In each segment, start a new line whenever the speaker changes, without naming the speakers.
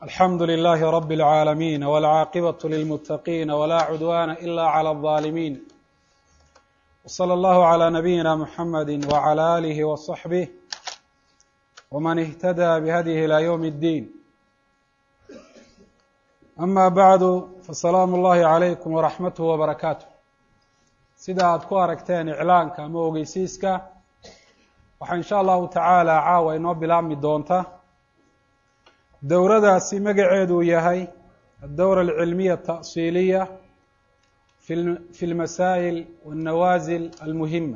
alxamdu لlh rb العاalمين والcاaqبة للمتقين وlا cdوان إlا عlى الظالمين وصلى الله عlى نبيinا محمد وعlى آله وصحبه وmن اهتدى بhdيه إلى yوم الدين أmا bعd faسلاam الlahi عalayكم وraxmatه وbarakaaته sida aad ku aragteen iclaanka ama ogeysiiska waxaa in sha allahu tacaala caawa inoo bilaabmi doonta dowradaasi magaceedu yahay addowra alcilmiya ata'siiliya fi lmasaa'il wاnnawaasil almuhima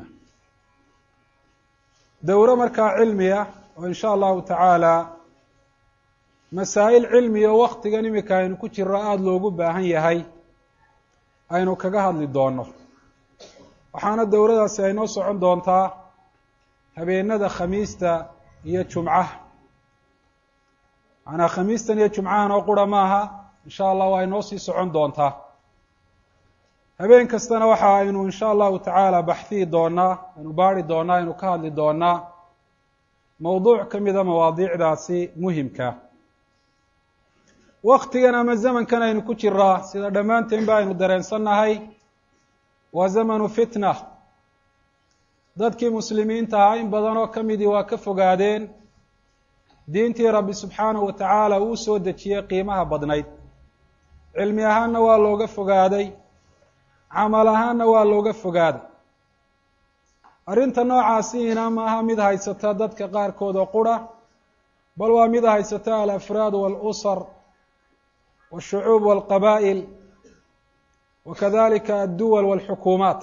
dowro markaa cilmiya oo in sha allahu tacaala masaa'il cilmiya oo waktigan imika aynu ku jiro aada loogu baahan yahay aynu kaga hadli doono waxaana dowradaasi ay noo socon doontaa habeenada khamiista iyo jumcaha macnaa khamiistan iyo jumcahan oo qura maaha in sha allah waa inoo sii socon doontaa habeen kastana waxa aynu in sha allahu tacaala baxhiyi doonaa aynu baari doonaa aynu ka hadli doonaa mowduuc ka mida mawaadiicdaasi muhimka waktigan ama zamankan aynu ku jiraa sida dhammaanteen ba aynu dareensannahay waa zamanu fitna dadkii muslimiinta ahaa in badan oo ka midii waa ka fogaadeen diintii rabbi subxaanahu wa tacaala uu soo dejiyey qiimaha badnayd cilmi ahaanna waa looga fogaaday camal ahaanna waa looga fogaaday arrinta noocaasiina maaha mid haysata dadka qaarkood oo qura bal waa mid haysata alafraad waalusar waashucuub walqabaa'il wa kadalika adduwal walxukuumaat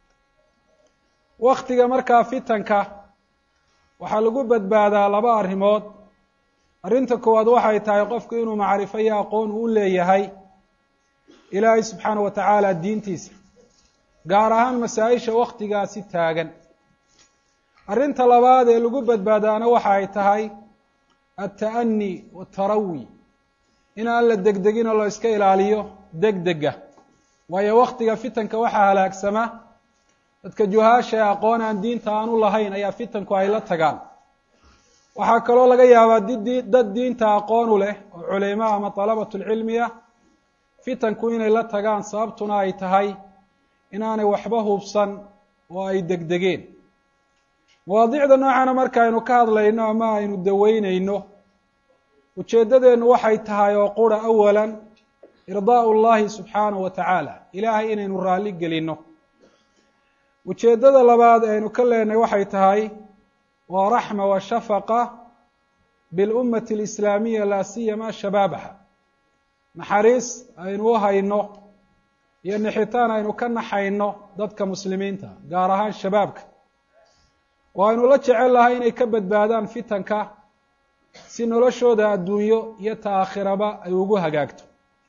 waktiga markaa fitanka waxaa lagu badbaadaa laba arrimood arrinta koowaad waxay tahay qofku inuu macrifo iyo aqoon uu leeyahay ilaahay subxaana wa tacaala diintiisa gaar ahaan masaa-isha waktigaasi taagan arrinta labaad ee lagu badbaadaana waxa ay tahay alta'ani watarawi in aan la degdegin oo la iska ilaaliyo degdega waayo waktiga fitanka waxaa halaagsama dadka juhaasha ee aqoon aan diinta aanu lahayn ayaa fitanku ay la tagaan waxaa kaloo laga yaabaa did dad diinta aqoonu leh oo culimo ama dalabatulcilmiya fitanku inay la tagaan sababtuna ay tahay inaanay waxba hubsan oo ay degdegeen mawaadiicda noocana marka aynu ka hadlayno ama aynu daweyneyno ujeeddadeennu waxay tahay oo qura awalan irdaau llahi subxaanahu wa tacaala ilaahay inaynu raalli gelinno ujeeddada labaad ee aynu ka leenahay waxay tahay waa raxma wa shafaqa bilummati alislaamiya laa siyama shabaabaha naxariis aynu u hayno iyo nixitaan aynu ka naxayno dadka muslimiinta gaar ahaan shabaabka oo aynu la jecel lahay inay ka badbaadaan fitanka si noloshooda adduunyo iyo ta aakhiraba ay ugu hagaagto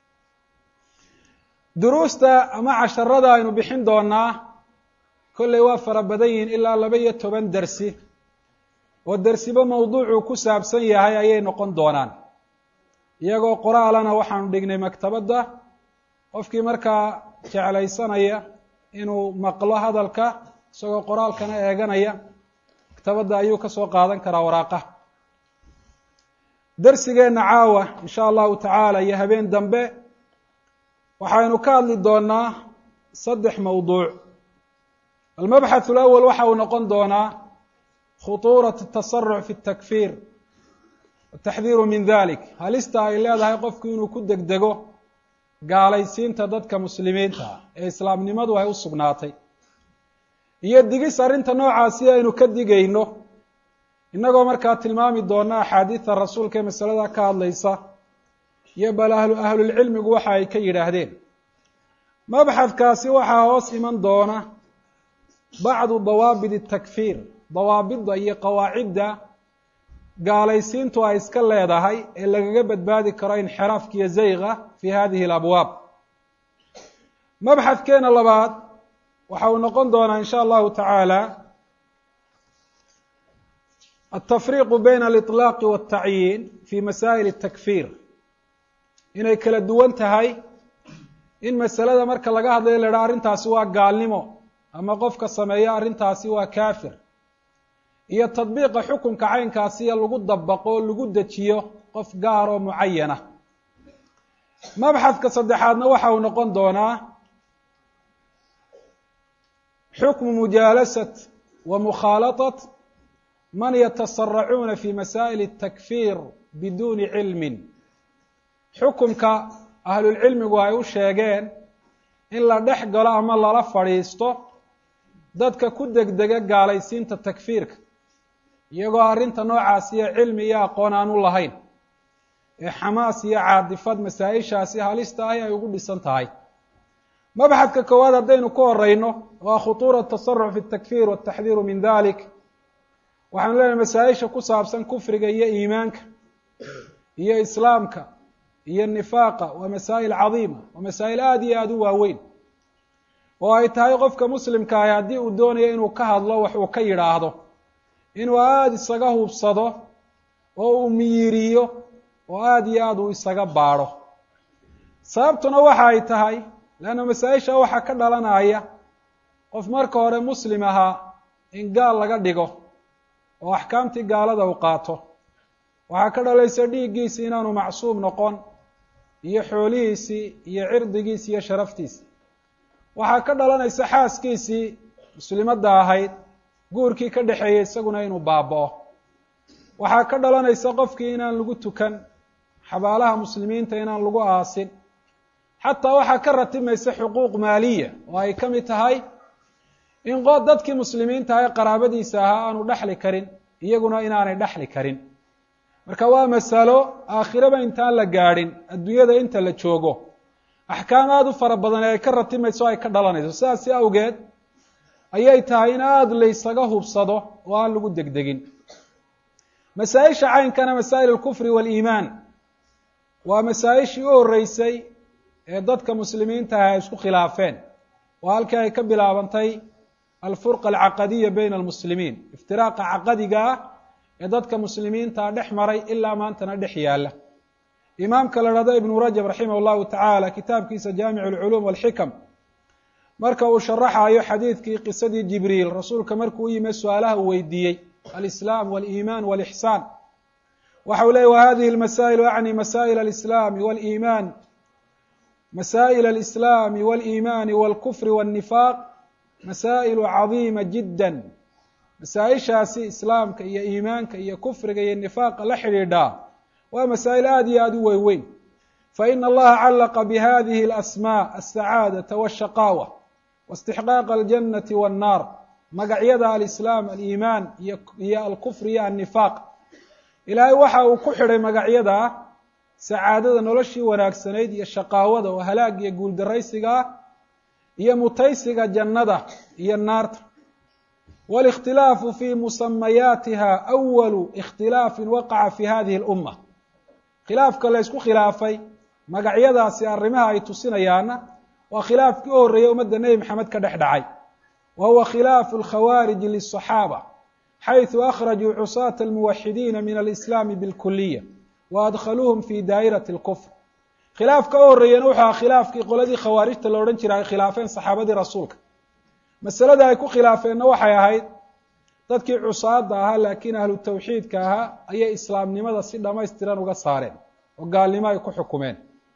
duruusta ama casharada aynu bixin doonaa kolley waa fara badan yihiin ilaa laba iyo toban dersi oo dersiba mawduucuu ku saabsan yahay ayay noqon doonaan iyagoo qoraalana waxaanu dhignay maktabadda qofkii markaa jeclaysanaya inuu maqlo hadalka isagoo qoraalkana eeganaya maktabadda ayuu ka soo qaadan karaa waraaqaha dersigeenna caawa in sha allahu tacaala iyo habeen dambe waxaynu ka hadli doonaa saddex mawduuc almabxath alawal waxa uu noqon doonaa khutuurat atasaruc fi اtakfiir wataxdiiru min dalik halista ay leedahay qofku inuu ku degdego gaalaysiinta dadka muslimiinta ee islaamnimadu ay u sugnaatay iyo digis arrinta noocaasi aynu ka digayno innagoo markaa tilmaami doona axaadiida rasuulka ee masalada ka hadlaysa iyo bal ahlu ahlulcilmigu waxa ay ka yidhaahdeen mabxadkaasi waxaa hoos iman doona bacdu dawaabit اtakfiir dawaabidda iyo qawaacidda gaalaysiintu ay iska leedahay ee lagaga badbaadi karo inxiraafka iyo zayga fi hadihi alabwaab mabxadkeena labaad waxa uu noqon doonaa in sha allahu tacaala altafriiqu bayna aliطlaaqi waاltacyiin fi masaa'il اtakfiir inay kala duwan tahay in masalada marka laga hadlayo la idhaha arrintaasi waa gaalnimo ama qofka sameeya arrintaasi waa kaafir iyo tadbiiqa xukunka caynkaasiyo lagu dabaqo o lagu dejiyo qof gaar oo mucayana mabxadka saddexaadna waxa uu noqon doonaa xukmu mujaalasat wa mukhaalaطat man yatasaracuuna fi masaa'il الtakfir biduuni cilmin xukumka ahlulcilmigu ay u sheegeen in la dhex galo ama lala fadhiisto dadka ku degdega gaalaysiinta takfiirka iyagoo arrinta noocaasiyo cilmi iyo aqoon aan u lahayn ee xamaas iyo caadifad masaa-ishaasi halista ahi ay ugu dhisan tahay mabxadka koowaad haddaynu ku horeyno waa khutuura tasaruc fi takfir wataxdiiru min dalik waxaanu leenahay masaa-isha ku saabsan kufriga iyo iimaanka iyo islaamka iyo nifaaqa waa masaa'il cadiima waa masaa'il aada iyo aada u waaweyn oo ay tahay qofka muslimka ahi haddii uu doonayo inuu ka hadlo wax uu ka yidhaahdo inuu aada isaga hubsado oo uu miyiriyo oo aada iyo aada uu isaga baadho sababtuna waxa ay tahay leanna masaa-isha waxaa ka dhalanaya qof marka hore muslim ahaa in gaal laga dhigo oo axkaamtii gaalada uu qaato waxaa ka dhalaysa dhiiggiisi inaanu macsuum noqon iyo xoolihiisii iyo cirdigiisi iyo sharaftiisi waxaa ka dhalanaysa xaaskiisii muslimadda ahayd guurkii ka dhexeeyey isaguna inuu baaba'o waxaa ka dhalanaysa qofkii inaan lagu tukan xabaalaha muslimiinta inaan lagu aasin xataa waxaa ka ratimaysa xuquuq maaliya oo ay ka mid tahay in qo dadkii muslimiinta ah ee qaraabadiisa ahaa aanu dhexli karin iyaguna inaanay dhexli karin marka waa masalo aakhiraba intaan la gaadhin adduunyada inta la joogo axkaam aada u fara badan ee ay ka ratimayso o ay ka dhalanayso sidaasi awgeed ayay tahay in aada laysaga hubsado oo aan lagu degdegin masaa-isha caynkana masaa'il alkufri waaliimaan waa masaa-ishii u horreysay ee dadka muslimiinta ah ay isku khilaafeen oo halkii ay ka bilaabantay alfurqa alcaqadiya bayna almuslimiin iftiraaqa caqadiga ah ee dadka muslimiintaa dhex maray ilaa maantana dhex yaalla imaamka la dhahdo ibnu rajab raximah allahu tacaala kitaabkiisa jaamic alculuum walxikam marka uu sharaxayo xadiidkii qisadii jibriil rasuulka markuu u yimi su-aalaha uu weydiiyey alislaam waliimaan walixsaan waxa uu leeyay wa hadihi lmasaa'ilu acni masaa'il alislaami waliimaan masaa'il alislaami waliimaani walkufri walnifaaq masaa'ilu cadiima jiddan masaa-ishaasi islaamka iyo iimaanka iyo kufriga iyo nifaaqa la xidhiidhaa waa masaa'il aada iyo aada u weyn weyn faina allaha callaqa bihadihi alasmaa alsacaadata washaqaawa waistixqaaqa aljannati wannaar magacyada alislaam aliimaan iyo iyo alkufri iyo annifaaq ilaahay waxa uu ku xidhay magacyadaa sacaadada noloshii wanaagsanayd iyo shaqaawada oo halaag iyo guuldaraysiga ah iyo mutaysiga jannada iyo naarta wاlاkhtilaafu fi musamayaatiha أwalu اkhtilaafi waqaca fi hadihi اlأuma khilaafka la ysku khilaafay magacyadaasi arrimaha ay tusinayaana waa khilaafkii u horreeyey ummadda nebi maxamed ka dhex dhacay wa huwa khilaafu اlkhawaariji liلصaxaabة xayثu akhrajuu cusaata اlmuwaxidiina min alislaami bاlkuliya wa adkhaluuhum fi daa'irati اlkfr khilaafka u horreeyena wuxuu aha khilaafkii qoladii khawaarijta la odhan jira ay khilaafeen saxaabadii rasuulka masalada ay ku khilaafeenna waxay ahayd dadkii cusaada ahaa laakiin ahlu tawxiidka ahaa ayay islaamnimada si dhamaystiran uga saareen oo gaalnimo ay ku xukumeen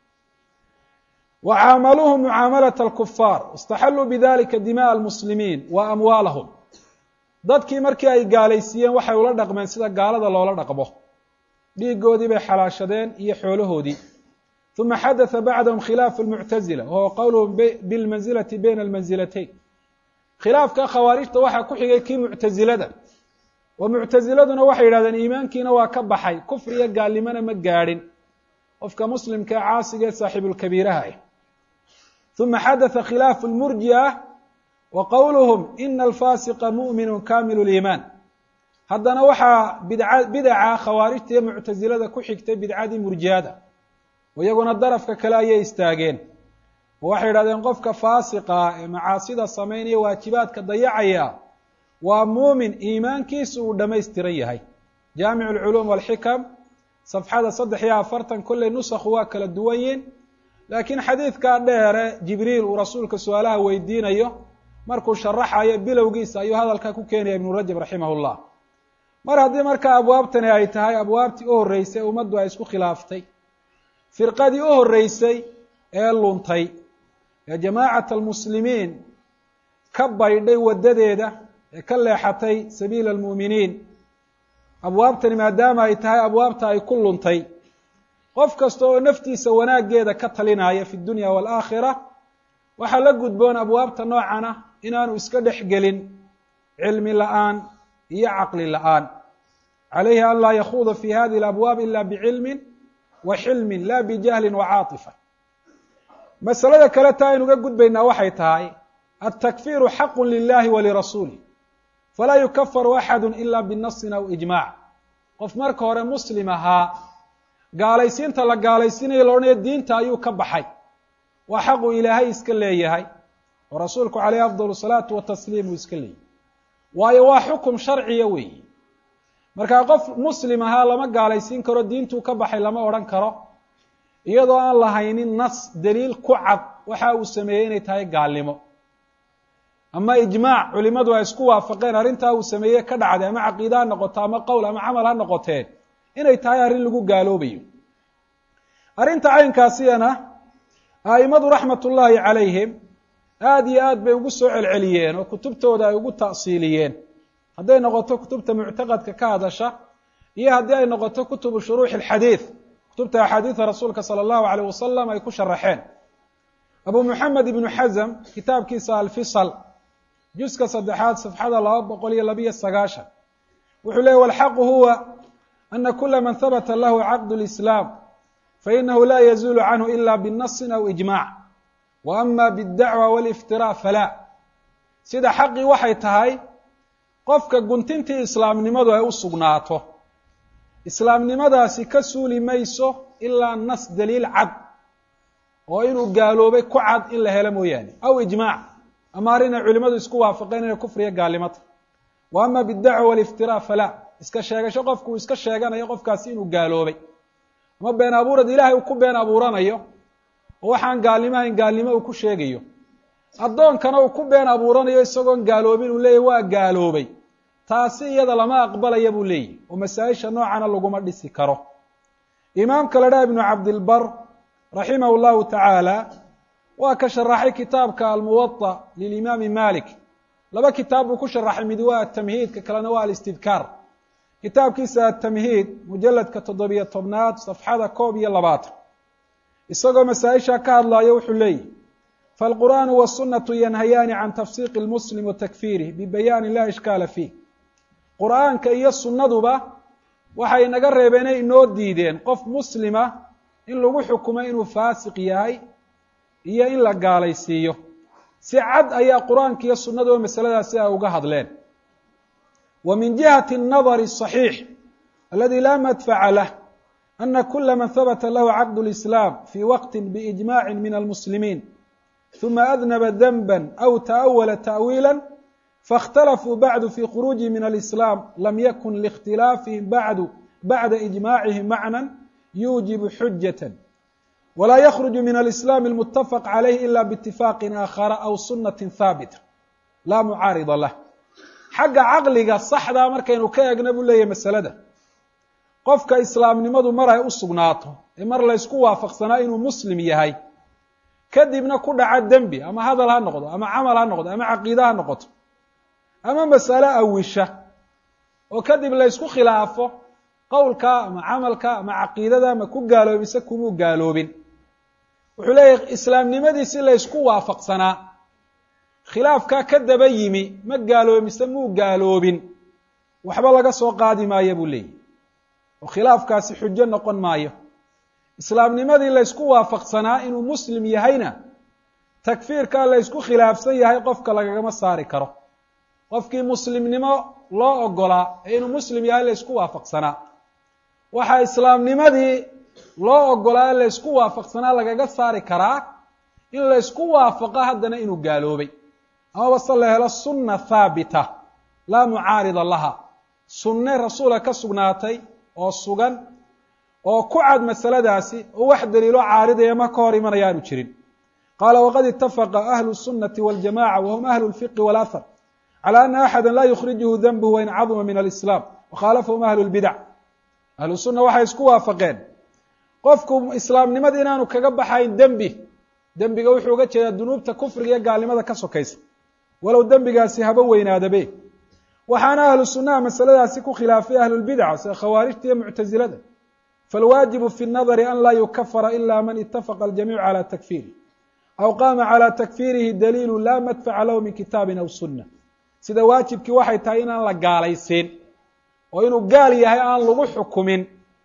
wa caamaluuhum mucaamalata alkufaar istaxalluu bidalika dima'a almuslimiin wa amwaalahum dadkii markii ay gaalaysiiyeen waxay ula dhaqmeen sida gaalada loola dhaqmo dhiigoodii bay xalaashadeen iyo xoolahoodii uma xadatha bacdahum khilaafu lmuctazila wahuwa qowluhum bilmanzilati bayna almanzilatayn khilaafka khawaarijta waxaa ku xigay kii muctasilada oo muctasiladuna waxay yidhahdeen iimaankiina waa ka baxay kufri iyo gaalnimona ma gaadhin qofka muslimka ee caasiga ee saaxiibulkabiiraha ah uma xadatha khilaafu lmurji'a wa qowluhum ina alfasiqa mu'minu kamilu liimaan haddana waxaa bidca bidaca khawaarijta iyo muctasilada ku xigtay bidcadii murji'ada oo iyaguna darafka kale ayay istaageen oo waxay yidhahdeen qofka faasiqa ah ee macaasida samaynaya waajibaadka dayacaya waa muumin iimaankiisu uu dhamaystiran yahay jaamic alculuum walxikam safxada saddex iyo afartan kolley nusakhu waa kala duwan yiin laakiin xadiidkaa dheere jibriil uu rasuulka su-aalaha weydiinayo markuu sharaxayo bilowgiisa ayuu hadalkaa ku keenaya ibnu rajab raximah llah mar haddii markaa abwaabtani ay tahay abwaabtii u horreysay ummaddu ay isku khilaaftay firqadii u horreysay ee luntay ee jamaacata almuslimiin ka baydhay waddadeeda ee ka leexatay sabiila almu'miniin abwaabtani maadaama ay tahay abwaabta ay ku luntay qof kasta oo naftiisa wanaaggeeda ka talinaya fi dunya waalaakhira waxaa la gudboon abwaabta noocan ah inaanu iska dhex gelin cilmi la'aan iyo caqli la'aan calayhi an laa yakhuuda fi hadihi alabwaab ila bicilmin wa xilmin la bijahlin wa caatifa masalada kale taa aynuga gudbaynaa waxay tahay altakfiiru xaqu lilahi wa lirasuulih falaa yukafaru axadu ila binasin aw ijmac qof marka hore muslim ahaa gaalaysiinta la gaalaysiinayo la odhanayo diinta ayuu ka baxay waa xaqu ilaahay iska leeyahay oo rasuulku caleyhi afdal salaatu watasliim uu iska leeyahy waayo waa xukum sharciya weeyi markaa qof muslim ahaa lama gaalaysiin karo diintuu ka baxay lama odhan karo iyadoo aan lahaynin nas daliil ku cad waxa uu sameeyey inay tahay gaalnimo ama ijmaac culimadu ay isku waafaqeen arrintaa uu sameeye ka dhacday ama caqiide ha noqoto ama qowl ama camal ha noqoteen inay tahay arrin lagu gaaloobayo arrinta caynkaasiyana a'imadu raxmat ullaahi calayhim aada iyo aad bay ugu soo celceliyeen oo kutubtooda ay ugu ta'siiliyeen hadday noqoto kutubta muctaqadka ka hadasha iyo haddii ay noqoto kutubu shuruuxi alxadiid kutubta axaadiida rasuulka sala allahu alayh wasalam ay ku sharaxeen abu muxamed ibnu xazm kitaabkiisa alfisal juska saddexaad safxada laba boqol iyo labiyo sagaashan wuxuu leeyay walxaqu huwa ana kula man habata lahu caqdu lislaam fainahu la yazuulu canhu ila binasin aw ijmac wa ama biاdacwa wاliftiraaء falaa sida xaqii waxay tahay qofka guntintii islaamnimadu ay u sugnaato islaamnimadaasi ka suuli mayso ilaa nas daliil cad oo inuu gaaloobay ku cad in la helo mooyaane aw ijmaac ama arrin ay culimadu isku waafaqeen inay kufriya gaalnimata wa ama bidacwa waliftiraa falaa iska sheegasho qofku uu iska sheeganayo qofkaasi inuu gaaloobay ama been abuurad ilaahay uu ku been abuuranayo oo waxaan gaalnimo ahayn gaalnimo uu ku sheegayo addoonkana uu ku been abuuranayo isagoon gaaloobin uu leeyahy waa gaaloobay taasi iyada lama aqbalaya buu leeyahy oo masaa-isha noocana laguma dhisi karo imaamka la dhaha ibnu cabdilbar raximahu llahu tacaala waa ka sharaxay kitaabka almuwaطa lilimaami malik laba kitaab buu ku sharaxay mid waa atamhiid ka kalena waa alistidkaar kitaabkiisa atamhiid mujaladka toddobiyo tobnaad safxada koob iyo labaatan isagoo masaa-isha ka hadlayo wuxuu leeyahy falqur'aanu wاsunatu yanhayaani can tafsiiqi lmuslim wa takfiirih bibayaani la ishkaala fiih qur'aanka iyo sunnaduba waxay naga reebeenay inoo diideen qof muslima in lagu xukumo inuu faasiq yahay iyo in la gaalaysiiyo si cad ayaa qur-aanka iyo sunnaduba masaladaasi ay uga hadleen wa min jihati الnadari الصaxiix aladi la madfaca lah ana kula man habata lahu caqd اlislaam fi waqti biijmaci min almuslimiin ثuma adnaba denba aw taأwala ta'wiila faاkhtalafuu bacdu fi khuruuji min alislaam lam yakun liاkhtilaafihim bacdu bacda ijmacihim macna yuujibu xujaة wlaa ykruج min alislaam اlmutafaq calayh ila biitifaaqi aakhara aw sunati haabita laa mucaarida lah xagga caqliga saxdaa markaynu ka eegna buu leeyahy masalada qofka islaamnimadu mar ay u sugnaato ee mar laysku waafaqsanaa inuu muslim yahay kadibna ku dhaca dembi ama hadal ha noqdo ama camal ha noqdo ama caqiide ha noqoto ama masale awisha oo kadib laysku khilaafo qowlka ama camalka ama caqiidada ama ku gaaloobise kumuu gaaloobin wuxuu leeyahy islaamnimadiisi laysku waafaqsanaa khilaafkaa ka daba yimi ma gaaloomise muu gaaloobin waxba laga soo qaadi maayo buu leeyahy oo khilaafkaasi xujo noqon maayo islaamnimadii laysku waafaqsanaa inuu muslim yahayna takfiirkaa laysku khilaafsan yahay qofka lagagama saari karo qofkii muslimnimo loo ogolaa ee inuu muslim yahay laysku waafaqsanaa waxaa islaamnimadii loo ogolaa ee laysku waafaqsanaa lagaga saari karaa in laysku waafaqo haddana inuu gaaloobay amaba se la helo sunna haabita laa mucaarida laha sunne rasuula ka sugnaatay oo sugan oo ku cad masaladaasi oo wax daliilo caaridaya ma ka hor imanaya aanu jirin qaala waqad itafaqa ahlu الsunati waاljamaca wahum ahlu اlfiqi wاlahar calى ana axada la yukhrijuhu denbuhu wain caduma min alislaam wakhaalafahum ahlu اlbidac ahlu sunna waxay isku waafaqeen qofku islaamnimada inaanu kaga baxayn dembi dembiga wuxuu uga jeedaa dunuubta kufriga iyo gaalnimada ka sokaysa walow dembigaasi haba weynaadabe waxaana ahlu sunnaha masaladaasi ku khilaafay ahlulbidca sida khawaarijta iyo muctasilada falwaajibu fi nnadari an laa yukafara ila man itafaqa aljamiicu cala takfiirih aw qaama calى takfiirihi daliilu laa madfaca lahu min kitaabin aw sunna sida waajibkii waxay tahay inaan la gaalaysiin oo inuu gaal yahay aan lagu xukumin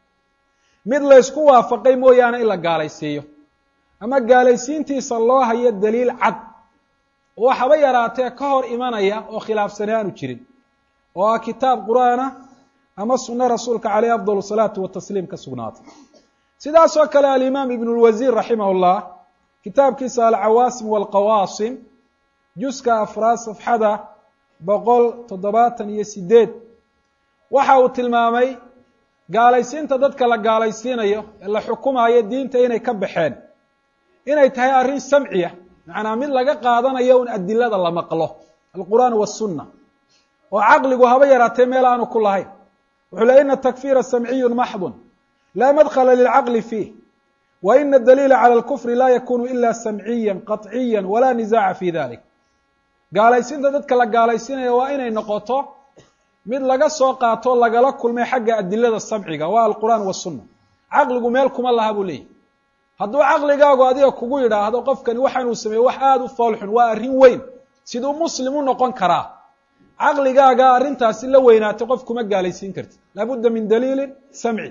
mid laysku waafaqay mooyaane in la gaalaysiiyo ama gaalaysiintiisa loo hayo daliil cad oo waxaba yaraatee ka hor imanaya oo khilaafsane aanu jirin oo ah kitaab qur-aanah ama sunno rasuulka caleyh afdal salaatu watasliim ka sugnaatay sidaasoo kale alimaam ibn lwasiir raximah llah kitaabkiisa alcawaasim walqawaasim juska afraad safxada boqol toddobaatan iyo sideed waxa uu tilmaamay gaalaysiinta dadka la gaalaysiinayo ee la xukumayo diinta inay ka baxeen inay tahay arrin samciya macnaa mid laga qaadanayo un adilada la maqlo alqur'aan wasunna oo caqligu haba yaraatee meel aanu ku lahayn wuxuu le ina takfiira samciyun maxdun laa madkhala lilcaqli fiih wa ina adaliila cala alkufri laa yakunu ila samciya qaطciya walaa nisaaca fi dalik gaalaysiinta dadka la gaalaysiinaya waa inay noqoto mid laga soo qaato lagala kulmay xagga adilada samciga waa alqur'aan wasunna caqligu meel kuma laha buu leeyahy hadduu caqligaagu adiga kugu yidhaahdo qofkani waxaanuu sameeyey wax aada u foolxun waa arrin weyn siduu muslim u noqon karaa caqligaaga arrintaasi la weynaatay qof kuma gaalaysiin kartid laabudda min daliilin samci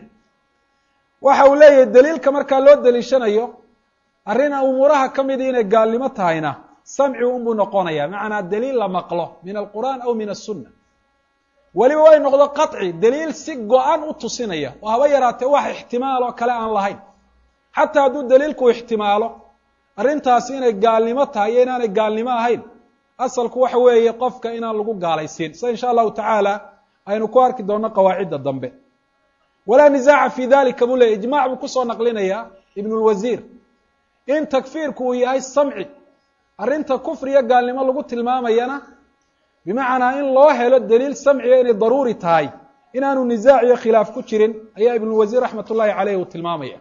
waxa uu leeyahay daliilka markaa loo daliishanayo arrin umuuraha ka mida inay gaalnimo tahayna samci unbuu noqonaya macnaa daliil la maqlo min alqur'aan aw min asunna weliba way noqdo qaطci daliil si go-an u tusinaya oo haba yaraatee wax ixtimaaloo kale aan lahayn xataa hadduu daliilku ixtimaalo arrintaasi inay gaalnimo tahay iyo inaanay gaalnimo ahayn asalku waxa weeye qofka inaan lagu gaalaysiin sida insha allahu tacaala aynu ku arki doonno qawaacidda dambe walaa nisaaca fi dalika buu leeyay ijmac buu kusoo naqlinayaa ibn lwasiir in takfiirku uu yahay samci arrinta kufri iyo gaalnimo lagu tilmaamayana bimacnaa in loo helo daliil samciga inay daruuri tahay inaanu nisaac iyo khilaaf ku jirin ayaa ibnulwasiir raxmat ullahi caleyh uu tilmaamaya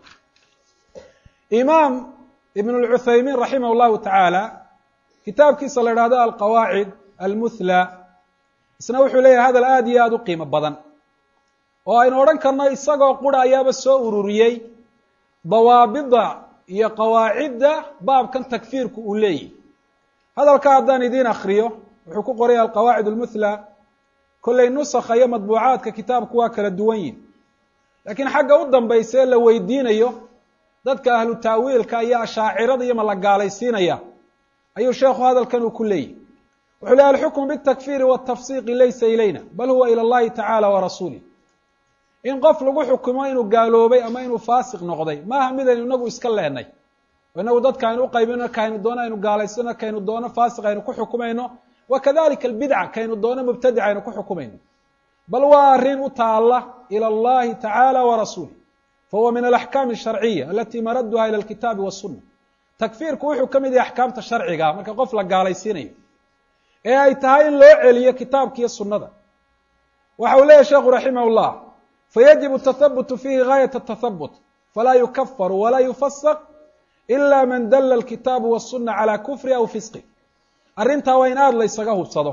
imaam ibn lcuthaymiin raximah llahu tacaala kitaabkiisa la idhahdo alqawaacid almuthla isna wuxuu leeyahay hadal aada iyo aada u qiimo badan oo aynu odhan karno isagoo qura ayaaba soo ururiyey dawaabida iyo qawaacidda baabkan takfiirku uu leeyahy hadalka haddaan idiin akriyo wuxuu ku qoraya alqawaacid almuthla kollay nusakha iyo madbuucaadka kitaabku waa kala duwan yihin laakiin xagga u dambaysa ee la weydiinayo dadka ahlu taawiilka iyo ashaacirada iyo ma la gaalaysiinaya ayuu sheekhu hadalkan uu ku leeyahy wuxuu lehy alxukmu bitakfiiri watafsiiqi laysa ilayna bal huwa ila allahi tacaala wa rasuulih in qof lagu xukumo inuu gaaloobay ama inuu faasiq noqday maaha midaynu inagu iska leenay oo inagu dadka aynu uqaybino kaynu doono aynu gaalaysano kaynu doono faasiq aynu ku xukumayno wa kadalika albidca kaynu doono mubtadic aynu ku xukumayno bal waa arrin u taalla ila allahi tacaala wa rasuulih fahuwa min alaxkaami asharciya alati maraduha ila alkitaabi wasunna takfiirku wuxuu ka mid yahay axkaamta sharciga marka qof la gaalaysiinayo ee ay tahay in loo celiyo kitaabka iyo sunnada waxa uu leeyahy sheekhu raximah llah fayajibu tathabutu fiihi gaayat tathabut falaa yukafaru walaa yufasaq ila man dala alkitaabu wasuna calى kufri aw fisqi arrintaa waa in aada la ysaga hubsado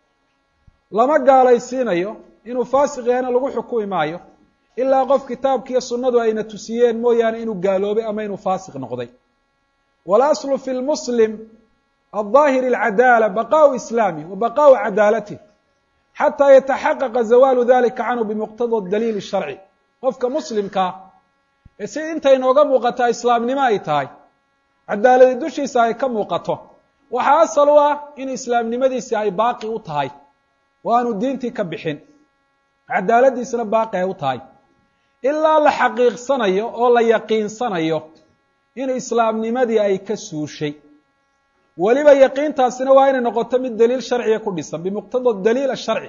lama gaalaysiinayo inuu faasiq yahayna lagu xukumi maayo ilaa qof kitaabkiiyo sunnadu ayna tusiyeen mooyaane inuu gaaloobay ama inuu faasiq noqday walaslu fi lmuslim alظaahir اlcadaala baqaءu islaami wa baqaءu cadaalatih xataa yataxaqaqa zawaalu dalika canhu bimuqtada daliil الsharci qofka muslimkaa ee si intay nooga muuqataa islaamnimo ay tahay cadaaladi dushiisa ay ka muuqato waxaa asal u ah in islaamnimadiisi ay baaqi u tahay oo aanu diintii ka bixin cadaaladiisna baaqi ay u tahay ilaa la xaqiiqsanayo oo la yaqiinsanayo in islaamnimadii ay ka suushay weliba yaqiintaasina waa inay noqoto mid daliil sharciga ku dhisan bimuqtada daliil asharci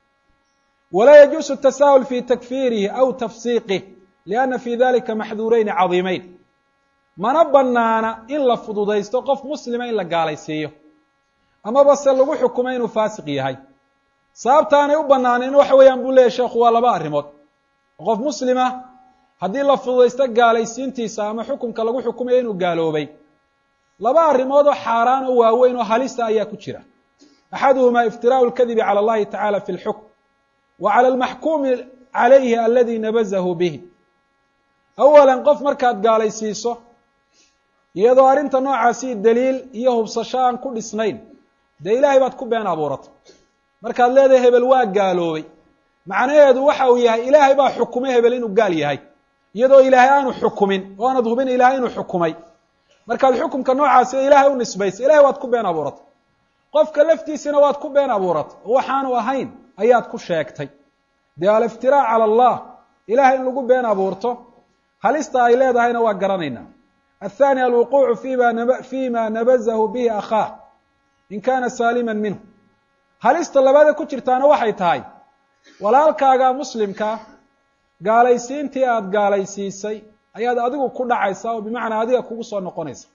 walaa yajuusu tasaahul fi takfiirihi aw tafsiiqih lianna fi dalika maxduureyni cadiimeyn mana banaana in la fududaysto qof muslima in la gaalaysiiyo amaba se lagu xukumo inuu faasiq yahay sababta aanay u banaaneyn waxa weeyaan buu leeyahy sheekhu waa laba arrimood qof muslima haddii la fududaysto gaalaysiintiisa ama xukunka lagu xukumayo inuu gaaloobay laba arrimood oo xaaraan oo waaweyn oo halista ayaa ku jira axaduhumaa iftiraau lkadibi cala allahi tacala fi lxukm wa cala almaxkuumi calayhi aladi nabazahu bihi awalan qof markaad gaalaysiiso iyadoo arrinta noocaasi daliil iyo hubsasho aan ku dhisnayn dee ilaahay baad ku been abuuratay markaad leedahay hebel waa gaaloobay macnaheedu waxa uu yahay ilaahay baa xukumay hebel inuu gaal yahay iyadoo ilaahay aanu xukumin oo aanad hubin ilaahay inuu xukumay markaad xukumka noocaasi ilaahay u nisbaysay ilahay waad ku been abuuratay qofka laftiisina waad ku been abuuratay oo waxaanu ahayn ayaad ku sheegtay dee aliftiraac cala allah ilahay in lagu been abuurto halista ay leedahayna waa garanaynaa aلthani alwuquucu fima fima nabazahu bihi akhaah in kana saalima minhu halista labaada ku jirtaana waxay tahay walaalkaaga muslimka gaalaysiintii aada gaalaysiisay ayaad adigu ku dhacaysaa oo bimacnaa adiga kugu soo noqonaysa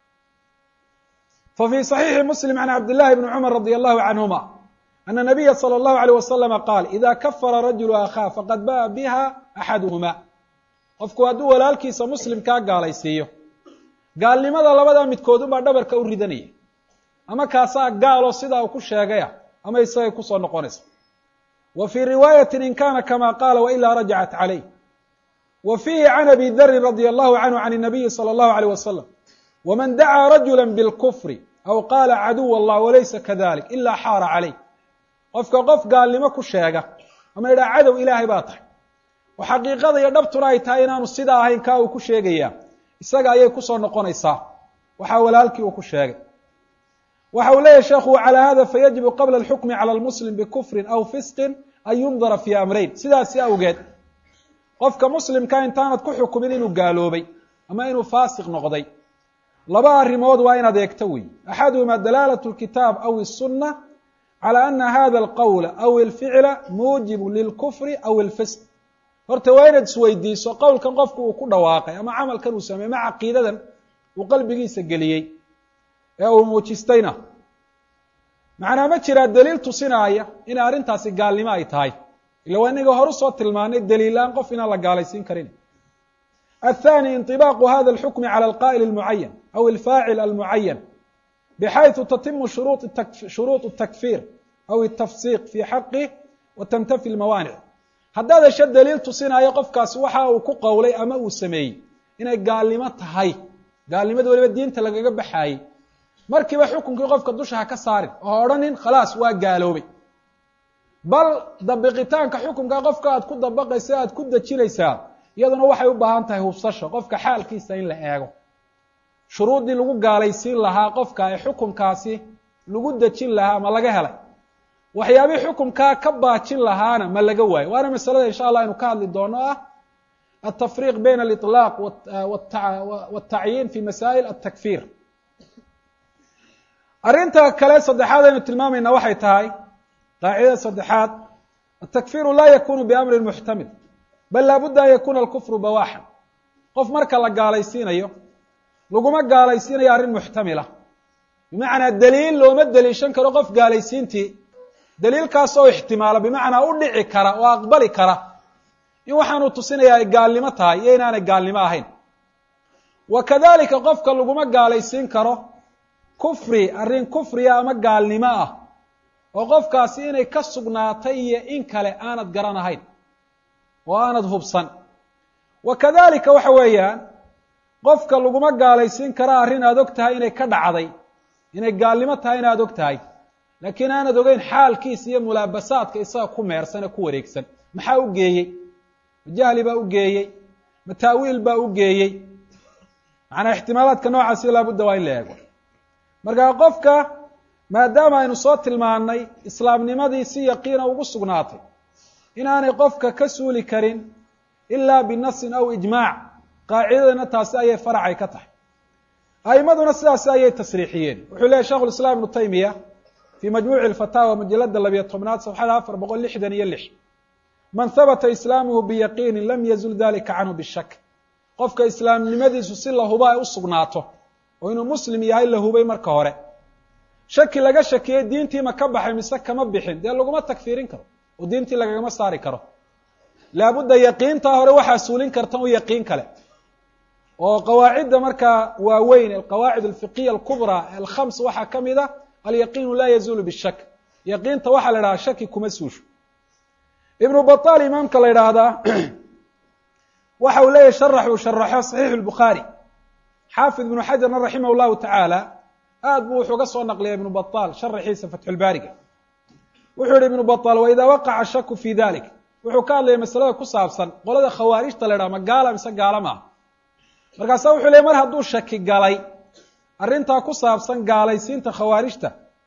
fa fii صaxiixi muslim can cabd llahi bni cumar radi allahu canhuma ana nabiya salى اllahu alيyh waslama qaal ida kafara rajulu akhaa faqad ba'a biha axaduhuma qofku hadduu walaalkiisa muslimkaa gaalaysiiyo gaalnimada labadaa midkood unbaa dhabarka u ridanaya ama kaasaa gaaloo sidaa uu ku sheegaya ama isagay kusoo noqonaysa wa fii riwaayati in kana kama qaala wailaa rajacat calayh wa fiihi can abi darin radi allahu canhu can الnabiyi salى اllahu alيyh wasalam wman dacaa rajula bاlkufri aw qaala caduw allah walaysa kadalik ila xaara calayh qofka qof gaalnimo ku sheega ama yidhaha cadow ilaahay baa tahay oo xaqiiqada iyo dhabtuna ay tahay inaanu sidaa ahayn kaa uu ku sheegayaa isaga ayay kusoo noqonaysaa waxaa walaalkii uu ku sheegay waxa uu leeyahy sheekhu calى hada fayajibu qabla اlxukmi calى lmuslim bikufrin aw fisqin an yundara fi amrayn sidaasi awgeed qofka muslimka intaanad ku xukumin inuu gaaloobay ama inuu faasiq noqday laba arrimood waa inaad eegto wey axaduhuma dalaalat اlkitaab aw الsuna calى ana hada اlqowla aw اlficla muujibu lilkufri aw اlfisq horta waa inaad isweydiiso qowlkan qofku uu ku dhawaaqay ama camalkan uu sameeyey ma caqiidadan uu qalbigiisa geliyey ee uu muujistayna macnaa ma jiraa daliil tusinaaya inay arrintaasi gaalnimo ay tahay ila waa inaga horu soo tilmaanay daliilaan qof inaan la gaalaysiin karin aلthani inطibaaqu hada اlxukmi calى alqa'il اlmucayan aw alfaacil almucayan bxayثu tatimu shuruuط الtakfir aw الtafsiq fi xaqih wa tantafi اlmawaanic haddaad hesho daliil tusinaayo qofkaasi waxa uu ku qowlay ama uu sameeyey inay gaalnimo tahay gaalnimada weliba diinta lagaga baxaayey markiiba xukunkii qofka dusha ha ka saarin oo ha odhanin khalaas waa gaaloobay bal dabiqitaanka xukunka qofka aad ku dabaqaysa aad ku dejinaysaa iyaduna waxay u baahan tahay hubsasho qofka xaalkiisa in la eego shuruuddii lagu gaalaysiin lahaa qofka ee xukunkaasi lagu dejin lahaa ma laga helay waxyaabihii xukunkaa ka baajin lahaana ma laga waayo waana masalada insha allah aynu ka hadli doono ah altafriiq bayna aliطlaaq wاtacyiin fi masaa'il atakfir arrinta kale saddexaad aynu tilmaamayna waxay tahay qaacidada saddexaad atakfiru laa yakunu biamri muxtamil bal laabudda an yakuna alkufru bawaxan qof marka la gaalaysiinayo laguma gaalaysiinayo arrin muxtamila bimacnaa daliil looma deliishan karo qof gaalaysiintii daliilkaas oo ixtimaala bimacnaa u dhici kara oo aqbali kara in waxaanuu tusinayaa ay gaalnimo tahay iyo inaanay gaalnimo ahayn wa kadalika qofka laguma gaalaysiin karo kufri arrin kufriya ama gaalnimo ah oo qofkaasi inay ka sugnaatay iyo in kale aanad garanahayn oo aanad hubsan wa kadalika waxa weeyaan qofka laguma gaalaysiin karo arrin aad og tahay inay ka dhacday inay gaalnimo tahay inaad og tahay laakiin aanad ogeyn xaalkiisa iyo mulaabasaadka isaga ku meersan ee ku wareegsan maxaa u geeyey ma jahli baa u geeyey ma taawiil baa u geeyey macnaa ixtimaalaadka noocaasi laabudda waa in la eego markaa qofka maadaama aynu soo tilmaannay islaamnimadii si yaqiina ugu sugnaatay inaanay qofka ka suuli karin ilaa binasin aw ijmaac qaacidadana taasi ayay faracay ka tahay a'imaduna sidaasi ayay tasriixiyeen wuxuu leeyahy shekhu lislaam ibnu taymiya fii majmuuci alfataawa majalada labiyo tobnaad safxada afar boqol lixdan iyo lix man habata islaamuhu biyaqiinin lam yazul dalika canhu bishak qofka islaamnimadiisu si la huba ay u sugnaato oo inuu muslim yahay la hubay marka hore shaki laga shakiyey diintii ma ka baxay mise kama bixin dee laguma takfiirin karo oo diintii lagagama saari karo laabudda yaqiintaa hore waxaa suulin karta u yaqiin kale oo qawaacidda markaa waaweyn alqawaacid alfiqiya alkubraa alkhams waxaa ka mid a alyaqiinu laa yazuulu bishak yaqiinta waxaa la idhahaa shaki kuma suusho ibnu baطal imaamka la idhaahdaa waxa uu leeyahy sharax uu sharaxo saxiixu lbukhaari xaafid ibnu xajarna raximah llahu tacaala aad buu wuxuu ga soo naqliya ibnu baطal sharaxiisa fatxulbaariga wuxuu yihi ibnu baطal waidaa waqaca shaku fi dalik wuxuu ka hadlaya masalada ku saabsan qolada khawaarijta la idhaha ma gaala mise gaala maaha markaasa wuxuu leey mar hadduu shaki galay arrintaa ku saabsan gaalaysiinta khawaarijta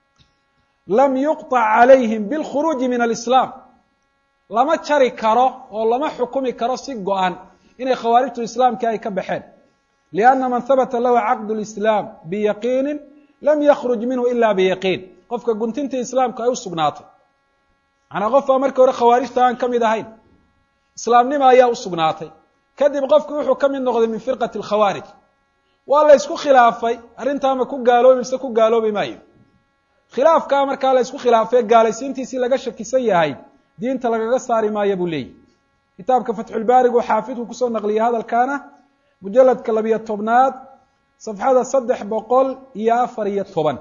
lam yuqطac calayhim bilkhuruuji min alislaam lama jari karo oo lama xukumi karo si go-an inay khawaarijtu islaamkii ay ka baxeen lianna man habata lahu caqdu lislaam biyaqiinin lam yakruj minhu ila biyaqiin qofka guntintii islaamku ay u sugnaatay macnaa qof baa markii hore khawaarijta aan ka mid ahayn islaamnima ayaa u sugnaatay kadib qofki wuxuu ka mid noqday min firqati alkhawaarij waa la ysku khilaafay arrintaama ku gaaloobi mise ku gaaloobi maayo khilaafkaa markaa la ysku khilaafay gaalaysiintiisii laga shakisan yahay diinta lagaga saari maayo buu leeyahy kitaabka fatxulbaarigu xaafidku kusoo naqliyay hadalkaana mujaladka labiyo tobnaad safxada saddex boqol iyo afar iyo toban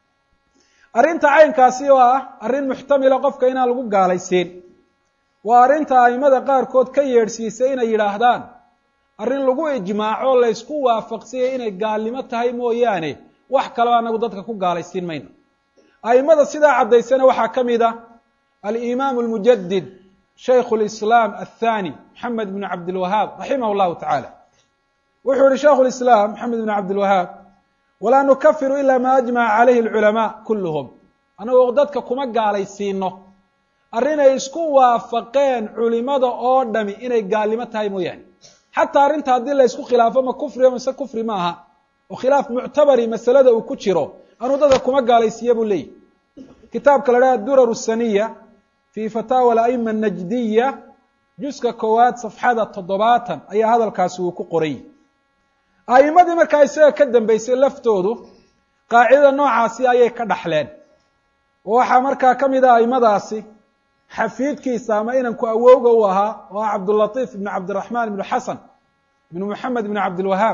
arrinta caynkaasi oo ah arrin muxtamila qofka inaan lagu gaalaysiin waa arrinta aimada qaarkood ka yeedhsiisay inay yidhaahdaan arrin lagu ijmaaco laysku waafaqsiyay inay gaalnimo tahay mooyaane wax kaleo anagu dadka ku gaalaysiin mayno aimada sidaa caddaysana waxaa ka mid a alimaamu almujadid shaykhu lislaam athani maxamed bnu cabdilwahaab raximah llahu tacaala wuxuu yihi shaikhu lislaam maxamed bnu cabdilwahaab walaa nukafiru ila ma ajmaca calayhi alculamaa kulluhum anagoo dadka kuma gaalaysiino arrinay isku waafaqeen culimada oo dhami inay gaalnimo tahay mooyaane xataa arrinta haddii la ysku khilaafo ma kufriyo mise kufri ma aha oo khilaaf muctabari masalada uu ku jiro anuu dadka kuma gaalaysiiya buu leeyahy kitaabka la dhaha durar saniya fi fataawa alaima anajdiya juska koowaad safxada toddobaatan ayaa hadalkaasi uu ku qoray a'imadii markaa isaga ka dambeysay laftoodu qaacidada noocaasi ayay ka dhaxleen oo waxaa markaa ka mid ah aimadaasi xafiidkiisa ama inanku awowga u ahaa oo ah cabdulatiif ibnu cabdiraxmaan ibnu xasan ibnu moxamed ibnu cabdilwahaab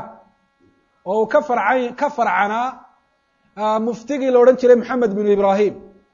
oo uu ka farcan ka farcanaa muftigii la odhan jiray moxamed binu ibrahim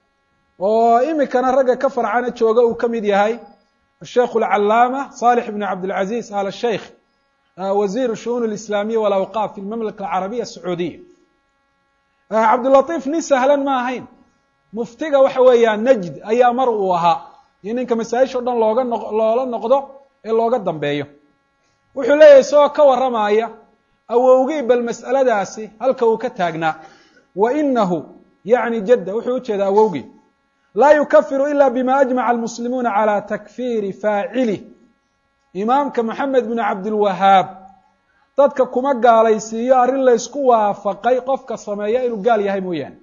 oo imikana ragga ka farcana jooga uu ka mid yahay asheikh alcalaama salix ibnu cabdilcaziz al sheikh wasiir shu'uun alislaamiya walawqaaf fi lmamlaka alcarabiya asacuudiya cabdulatiif nin sahlan ma ahayn muftiga waxa weeyaan najd ayaa mar uu ahaa iyo ninka masaa-isha o dhan looga noq loola noqdo ee looga dambeeyo wuxuu leeyahay isagoo ka warramaya awowgii bal mas'aladaasi halka uu ka taagnaa wa inahu yacni jadda wuxuu ujeedaa awowgii laa yukafiru ila bima ajmaca almuslimuuna calى takfiiri faacilih imaamka moxamed bnu cabdilwahaab dadka kuma gaalaysiiyo arrin laysku waafaqay qofka sameeya inuu gaal yahay mooyaane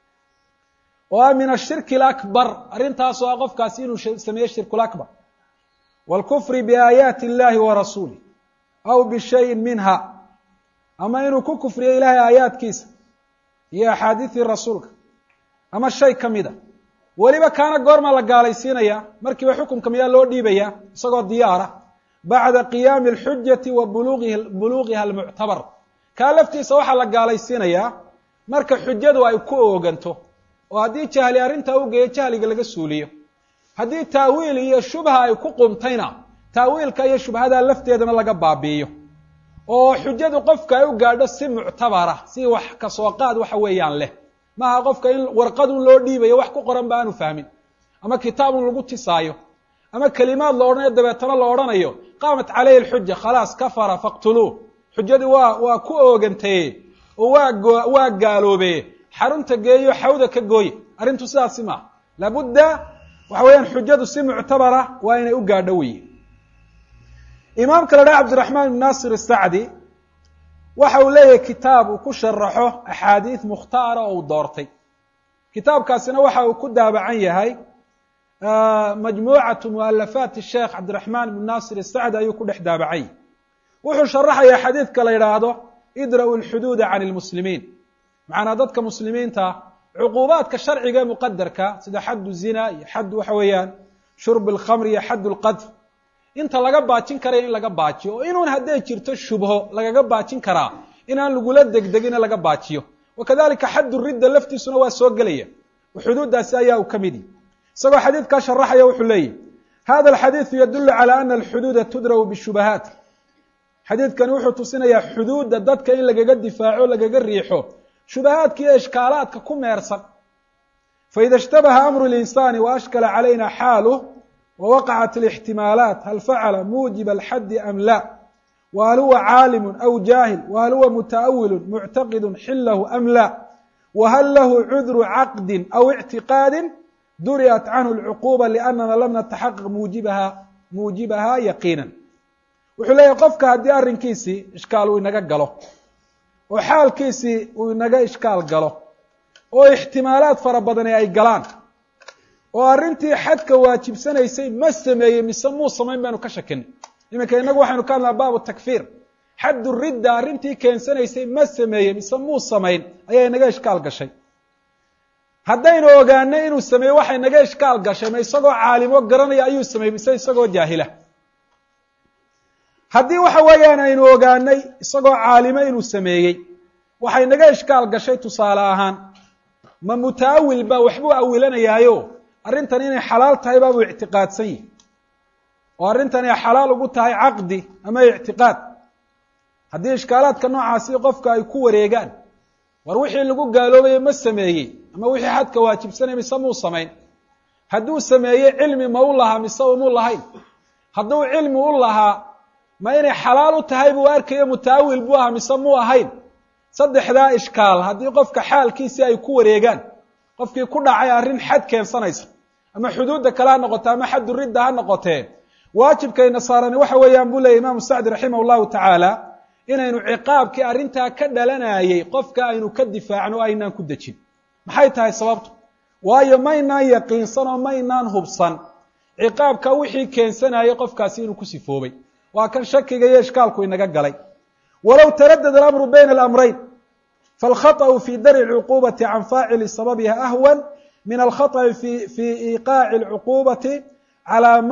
oo ah min ashirki alakbar arrintaasoo ah qofkaasi inuu sameeyo shirkulakbar wاlkufri biaayaati اllahi wa rasuulih aw bishayin minha ama inuu ku kufriyo ilahay aayaadkiisa iyo axaadiidii rasuulka ama shay ka mida weliba kaana goormaa la gaalaysiinaya markiiba xukunka miyaa loo dhiibaya isagoo diyaara bacda qiyaami alxujati wa bulugihi buluugiha almuctabar kaa laftiisa waxaa la gaalaysiinayaa marka xujadu ay ku ooganto oo haddii jahli arrintaa u geeyo jahliga laga suuliyo haddii taawiil iyo shubha ay ku qumtayna taawiilka iyo shubhadaa lafteedana laga baabi'iyo oo xujadu qofka ay u gaadho si muctabara si wax kasoo qaad waxa weeyaan leh maaha qofka in warqadun loo dhiibayo wax ku qoran ba aanu fahmin ama kitaabun lagu tisaayo ama kelimaad la odhanayo dabeetana la odhanayo qaamat calayhi alxuja khalaas kafara faqtuluuh xujadii waa waa ku oogantaye oo waa go waa gaaloobe xarunta geeyo xawda ka gooye arrintu sidaasi maaha laabudda waxa weeyaan xujadu si muctabara waa inay u gaadho weye imaamka la dhaha cabdiraxmaan ibn naasir asacdi waxa uu leeyahay kitaab uu ku sharaxo axaadiid mukhtaara oo uu doortay kitaabkaasina waxa uu ku daabacan yahay majmuucatu mualafaati sheekh cabdiraxmaan ibn naasir asacdi ayuu ku dhex daabacay wuxuu sharaxayaa xadiidka la yidhaahdo idra'u lxuduuda can lmuslimiin macanaa dadka muslimiinta cuquubaadka sharciga ee muqadarka sida xaddu zina iyo xad waxa weeyaan shurb alkhamr iyo xadd lqadf inta laga baajin karaya in laga baajiyo oo inuun hadday jirto shubho lagaga baajin karaa inaan lagula degdegina laga baajiyo wakadalika xaddu ridda laftiisuna waa soo gelaya oo xuduuddaasi ayaa uu ka mid yihi isagoo xadiidkaa sharaxaya wuxuu leeyahy hada alxadiidu yadulu calى ana alxuduuda tudra'u bishubahaat xadiidkani wuxuu tusinayaa xuduudda dadka in lagaga difaaco lagaga riixo shubahaadka iyo ishkaalaadka ku meersan faida ishtabaha amru linsaani waashkala calayna xaaluh wawaqacat alixtimaalaat hal facala muujiba alxaddi am la whal huwa caalimu aw jaahil whal huwa muta'awilu muctaqidu xilahu am la whal lahu cudru caqdi aw ictiqaadi duri'at canhu alcuquba liannana lam nataxaqaq muujibaha muujibaha yaqiina wuxuu leeyahy qofka haddii arrinkiisii ishkaal uu inaga galo oo xaalkiisii uu inaga ishkaal galo oo ixtimaalaad fara badani ay galaan oo arrintii xadka waajibsanaysay ma sameeyey mise muu samayn baynu ka shakinay iminka inagu waxaynu ka hadlaa baabu takfiir xaddu ridda arrintii keensanaysay ma sameeyey mise muu samayn ayaa inaga ishkaal gashay haddaynu ogaanay inuu sameeyey waxay naga ishkaal gashay ma isagoo caalimo garanaya ayuu sameeyey mise isagoo jaahila haddii waxa weeyaan aynu ogaanay isagoo caalimo inuu sameeyey waxay naga ishkaal gashay tusaale ahaan ma mutaawil ba waxbuu awilanayaayo arrintan inay xalaal tahay baabuu ictiqaadsan yihi oo arrintan ay xalaal ugu tahay caqdi ama ictiqaad haddii ishkaalaadka noocaasi qofka ay ku wareegaan war wixii lagu gaaloobaye ma sameeyey ama wixii xadka waajibsanay mise muu samayn hadduu sameeyey cilmi ma u lahaa mise umuu lahayn hadduu cilmi u lahaa ma inay xalaal u tahay buu arkayo mutaawil buu ahaa mise muu ahayn saddexdaa ishkaal haddii qofka xaalkiisii ay ku wareegaan qofkii ku dhacay arrin xad keensanaysa ama xuduudda kale ha noqote ama xaddu ridda ha noqotee waajibkayna saarani waxa weeyaan buu leeyay imaamu sacdi raximah llahu tacaala inaynu ciqaabkii arrintaa ka dhalanayey qofka aynu ka difaacno o aynaan ku dejin maxay tahay sababtu waayo maynaan yaqiinsan oo maynaan hubsan ciqaabka wixii keensanayay qofkaasi inuu ku sifoobay waa kan shakiga iyo ishkaalku inaga galay walow taradada alamru bayna alamrayn faاlkhaطأu fi dar'i اlcuqubati can faacili sababiha ahwan min alkhaطأi fi iqaaci اlcuqubati calى